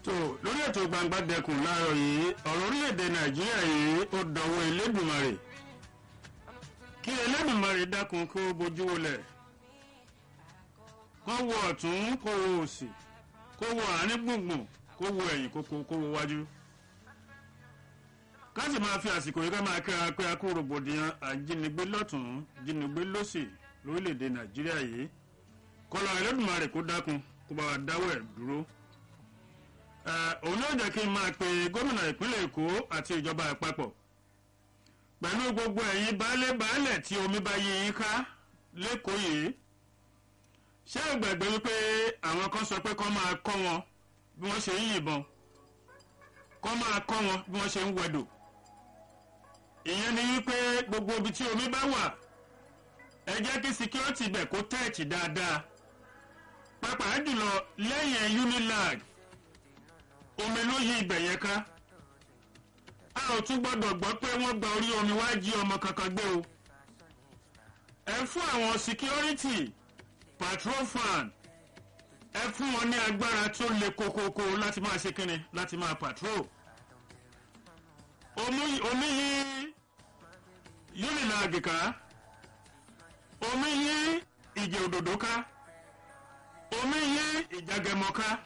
tó lórí ètò gbangba dẹkùn láàárọ̀ yìí ọ̀rọ̀ orílẹ̀-èdè nàìjíríà yìí ó dọ̀wọ́ elédùnmarè kí elédùnmarè dákun kó bójú wọlẹ̀ kó wo ọ̀tún kó wo òsì kó wo àárín gbùngbùn kó wo ẹ̀yìn kó kó wo wájú ká sì máa fi àsìkò yìí ká máa kíra pé a kó rògbòdìyàn àjínigbé lọ́tún jínigbé lọ́sì lórílẹ̀‐èdè nàìjíríà yìí kọlọ ẹlẹ́dùnmarè kó dákun kó bá wa dáwọ́ ẹ̀ dúró. òun yóò jẹ́ kí n máa pe gómìnà ìpínlẹ̀ èkó àti ìjọba àpapọ̀ pẹ̀lú gbogbo ẹ̀yin baálé baálẹ̀ tí omi bá yí yín ká lẹ́kọ̀ọ́ yìí ṣé ẹ gbàgbé wípé àwọn kan sọ pé kọ́ máa kọ́ wọn bí wọ́n ṣe ń yìnbọn kọ́ máa kọ́ wọn bí wọ́n ṣe ń wẹ̀dò ìyẹn ni wípé gbogbo ibi tí omi bá wà ẹ jẹ́ kí security bẹ̀ kó tẹ̀ẹ̀tì dáadáa pàápàá jùlọ lẹ́yìn unilag omi ló yí ibẹ̀ yẹn ká a ò tún gbọ́dọ̀ gbọ́ pé wọ́n gba orí omi wá jí ọmọ kankan gbé o ẹ fún àwọn security patrol fan ẹ fún wọn ní agbára tó le kokoko láti máa ṣe kínni láti máa patrol omi yí unilag ká omi yí ìjẹ òdòdó ká omi yí ìjàgẹmọ ká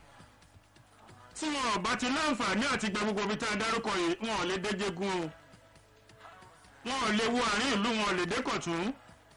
tí wọn ò bá ti láǹfààní àti gba gbogbo ibi tá a dárúkọ yìí wọn ò lè déjégun o wọn ò lè wo àárín ìlú wọn ò lè dékọ̀tún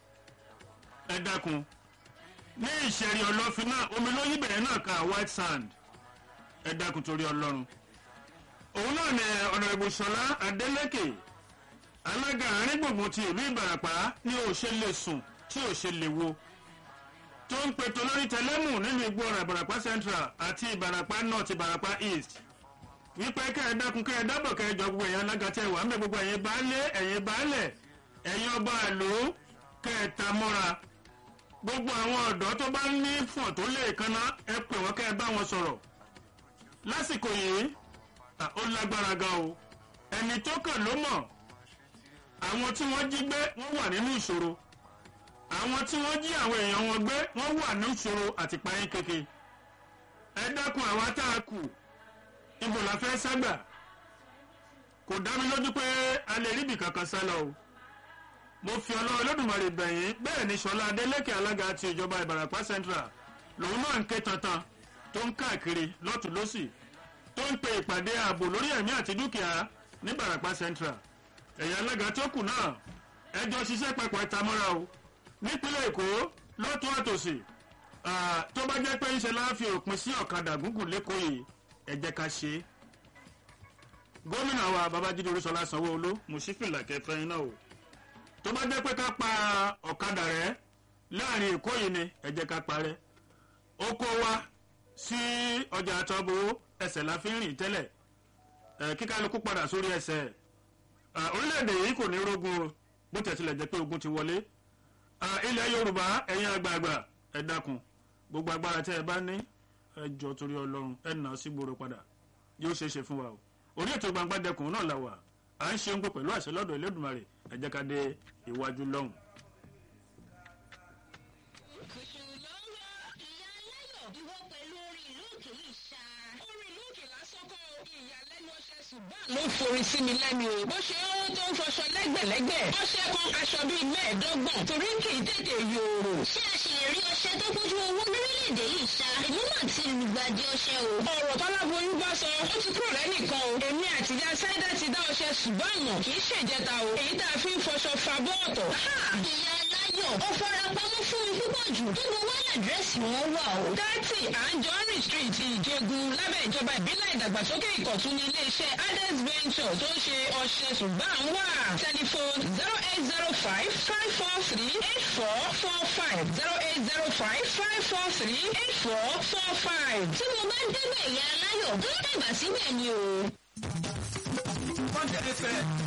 ẹ dákun ní ìṣẹ̀rí ọlọ́fin náà omi ló yí bẹ̀rẹ̀ náà ká white sand ẹ dákun torí ọlọ́run òun náà ní ọ̀nàrẹ́bù sọlá adélèké alága àárín gbùngbùn ti ìlú ìbàràpá ní òṣè lè sùn tí òṣè lè wo tó ń pe tolórí tẹlẹ́mù nínú igbó ọ̀rọ̀ ìbàràpá central àti ìbàràpá north ìbàràpá east wípé kẹ́ ẹ dákun kẹ́ ẹ dábọ̀ kẹ́ ẹ jọ gbogbo ẹ̀yìn alága tẹ́ wà ń bẹ gbogbo ẹ̀yìn baálé ẹ̀yìn baálẹ̀ ẹ̀yìn ọba àlò kẹ́ ẹ ta mọ́ra gbogbo àwọn ọ̀dọ́ tó bá ní fọ̀n tó lè kanná ẹ pè wọ́n kẹ́ ẹ bá wọn sọ̀rọ̀ lásìkò yìí ó lágbára gan o ẹni tó kàn ló mọ̀ àwọn tí wọ́n jí gbé wọ́n wà nínú ìṣòro àwọn tí wọ́n jí àwọn èèyàn wọn gbé wọ́n wà ní ìṣòro àti payín keke ẹ dákun àwa tá a kù ibo la fẹ́ ságbà kò dá mi lójú pé a lè ríbi kankan sá lọ o mo fi ọlọ́run olódùmarè bẹ̀yìn bẹ́ẹ̀ ni sọlá adélèké alága ti ìjọba ìbàràpá central lòun náà ń ké tantan tó ń káàkiri lọ́tún lọ́sì tó ń pe ìpàdé ààbò lórí ẹ̀mí àti dúkìá ní ìbàràpá central ẹ̀yà alága tó kù náà ẹjọ́ ṣiṣẹ́ papọ̀ ìtamọ́ra o nípínlẹ̀ èkó lọ́tún àtòsí tó bá jẹ́ pé ńṣe láàfin òpin sí ọ̀kadà gúngùn lẹ́kọ̀ọ́ yìí ẹ jẹ́ ká ṣe é gómìnà wa babájídé olúṣọlá sanwó-olú mùsífìlà kẹfẹ́yìn náà o tó bá jẹ́ pé ká pa ọ̀kadà rẹ láàrin èkó yìí ni ẹ jẹ́ ká parẹ́ ó kó wa sí ọjà àtọ́bù ẹsẹ̀ la fi ń rìn tẹ́lẹ̀ kíkálukú padà sórí ẹsẹ̀ orílẹ̀-èdè yìí kò ní rógun bó tẹ̀sílẹ̀ jẹ́ pé ogun ti wọlé ilẹ̀ yorùbá ẹ̀yin àgbààgbà ẹ dákun gbogbo agbára tẹ́ ẹ bá ní ẹ jọ torí ọlọ́run ẹ nà á sí gbòòrò padà yóò ṣeé ṣe fún wa o orí ètò gbangba dẹkùn náà la wà à ń ṣe ń gbé pẹ̀lú àṣẹ lọ́dọ̀ ẹlẹ́dùnmarè ẹ jẹ́ ká dé iwájú lọ́hùn. ló forí sí mi lẹ́nu o. bó ṣe ó tó ń fọṣọ lẹ́gbẹ̀lẹ́gbẹ̀. ọṣẹ kan aṣọ bíi mẹ́ẹ̀ẹ́dọ́gbọ̀n. torí kì í tètè yòòrò. ṣé a ṣì lè rí ọṣẹ tó kójú owó lórílẹ̀‐èdè yìí ṣá. èmi náà ti lùgbàdì ọṣẹ o. ọ̀rọ̀ tọ́láboyún bá sọ ó ti kúrò lẹ́nìkan o. èmi àtijọ́ sáídà ti dá ọṣẹ ṣùgbọ́n àmọ̀ kì í ṣèjẹta o. èyí tá a fi ń fọṣọ fa bọ́ọ̀tọ̀. ìyá aláyọ̀ ó fara pamọ́ fún mi púpọ̀ jù. níbo wá làdírẹ́sì wọn wà o. thirty anjorin street ìjẹgun lábẹ́ ìjọba ìbílẹ̀ ìdàgbàsókè ìkọ̀tún ní iléeṣẹ́ ades venture tó ń ṣe ọṣẹ ṣùgbọ́n wà. telephone zero eight zero five five four three eight four four five zero eight zero five five four three eight four four five. tí mo bá débẹ̀ ìyá aláyọ̀ tó dàgbà síbẹ̀ ni o. wọ́n tẹ̀lé fẹ́.